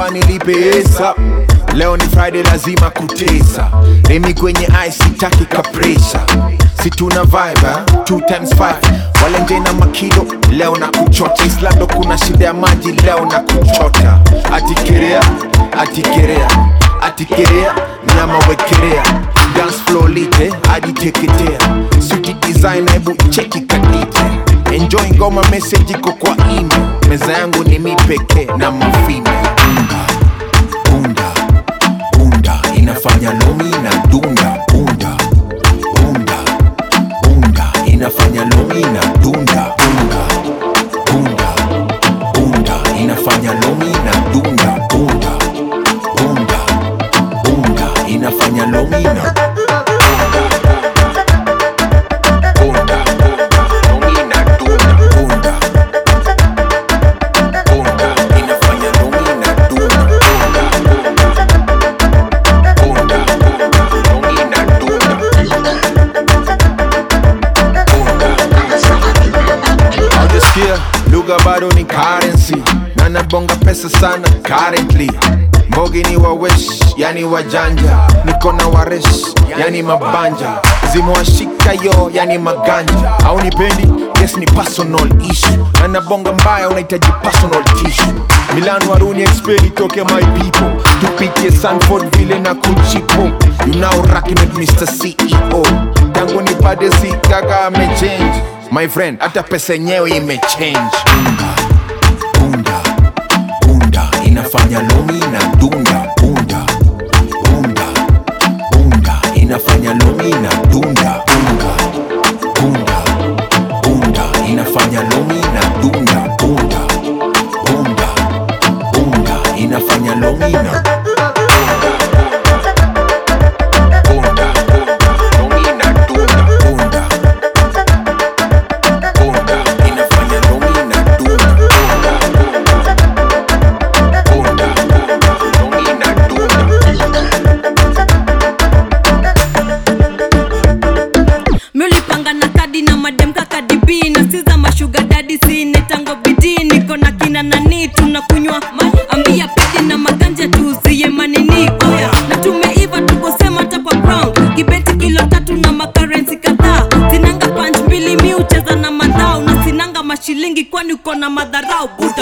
sawa nilipe hesa leo ni friday lazima kutesa remi kwenye ice sitaki kapresha si tuna vibe eh? two times five wale nje na makido leo na kuchota islando kuna shida ya maji leo na kuchota atikerea atikerea atikerea nyama wekerea dance floor lite ajiteketea suti design hebu cheki kadite enjoy ngoma message iko kwa email meza yangu ni mi pekee na mafime unga bunda bunda inafanya lomi na dunda bunda bunda bunda inafanya lomi na dunda bunda bunda bunda inafanya lomi na dunda bunda bunda bunda inafanya lomi na bunda lomi na dunda bunda bunda inafanya lomi na dunda bunda bunda lomi na dunda Haujasikia lugha bado ni currency na nabonga pesa sana currently mbogi ni wawesh yani wajanja niko na waresh yani mabanja zimewashika yo yani maganja au nipendi yes ni personal issue na nabonga mbaya unahitaji personal tissue milan waruni expert itoke my people tupitie sanford vile na kuchipo you now rocking with mr ceo tangu nipate si kaka amechange my friend hata pesa yenyewe imechange unga bunda bunda inafanya lomi na dunda bunda bunda bunda inafanya lomi na dunda bunda bunda bunda inafanya lomi na dunda bunda bunda bunda inafanya lomi na bunda lomi na dunda bunda bunda inafanya lomi na dunda bunda lomi na dunda miulipanga na kadi na madem kakadibi na siza mashuga dadi sinetango bidii niko na kina nani tunakunywa maji ambia pedi na maganja tuzie manini oya na tumeiva tukosema hata kwa ground kibeti kilo tatu na makarensi kadhaa sinanga punch mbili mi ucheza na madhao na sinanga mashilingi kwani uko na madharau buda